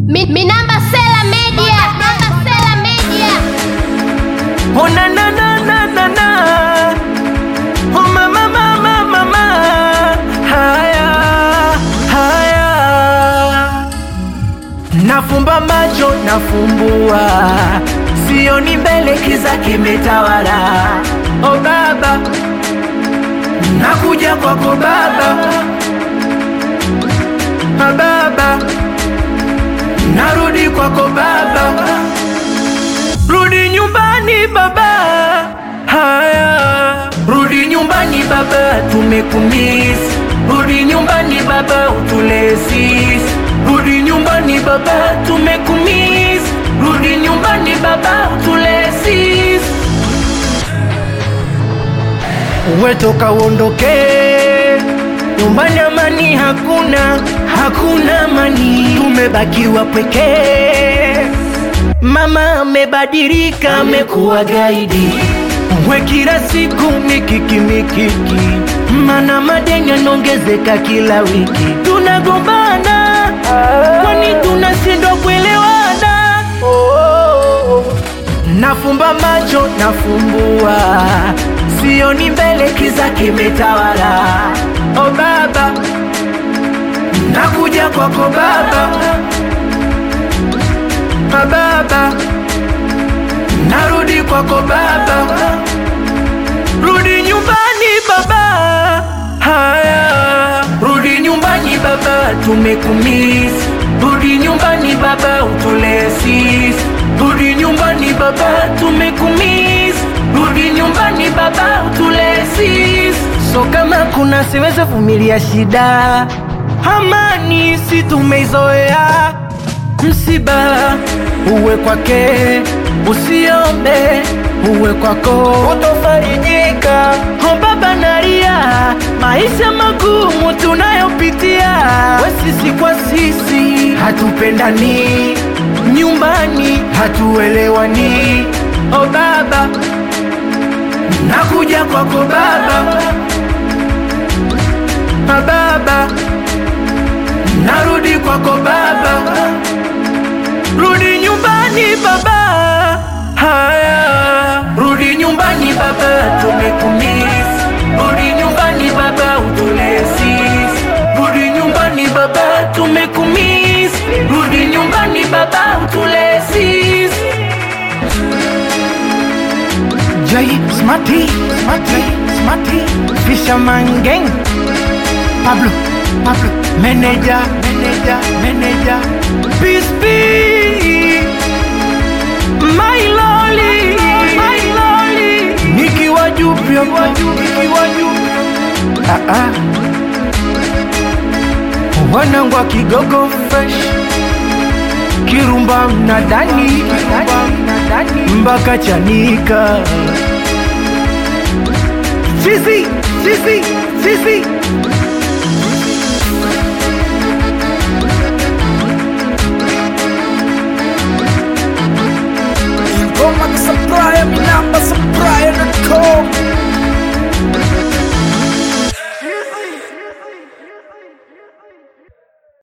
Mi, Minamba Sela Media. Minamba Sela Media. Oh na na na na na na Oh mama mama mama Haya haya Nafumba macho nafumbua Sioni mbele kiza kimetawala Oh baba Nakuja kwako baba Ah, baba Narudi kwako baba Rudi nyumbani baba, haya. Rudi nyumbani baba, tumekumiss. Rudi nyumbani baba, utulee sisi. Rudi nyumbani baba, tumekumiss. Rudi nyumbani baba, utulee sisi. Uwe toka uondoke nyumbani, amani hakuna, hakuna amani, tumebakiwa pekee. Mama amebadilika, amekuwa gaidi, we kila siku mikiki mikiki, mana madeni yanaongezeka kila wiki, tunagombana kwani tunashindwa kuelewana? Nafumba macho nafumbua, sioni mbele, kiza kimetawala. O baba, nakuja kwako baba Ah, baba, narudi kwako baba, rudi nyumbani baba, haya, rudi nyumbani baba, tumekumiss. Rudi nyumbani baba, utulee sisi. Rudi nyumbani baba, tumekumiss. Rudi nyumbani baba, utulee sisi. So kama kuna siweze vumilia shida, amani si tumeizoea msiba uwe kwake, usiombe uwe kwako, utofarijika. O baba, nalia maisha magumu tunayopitia, we sisi kwa sisi hatupendani, nyumbani hatuelewani. O baba, nakuja kwako baba, Ah, baba, narudi kwako baba Rudi nyumbani baba, haya. Rudi nyumbani baba, tumekumiss. Rudi nyumbani baba, utulee sisi. Rudi nyumbani baba, tumekumiss. Rudi nyumbani baba, utulee sisi. Jay Smarty, Smarty, Smarty, Fisherman Gang, Pablo, Pablo, Manager, Manager, Manager, Peace Be, My Loli, My Loli, nikiwa juu pia, nikiwa juu, ah ah, wanangu wa Kigogo fresh, Kirumba mnadani, mpaka Chanika, Chizi, Chizi, Chizi. Ingoma za Supplier, Minamba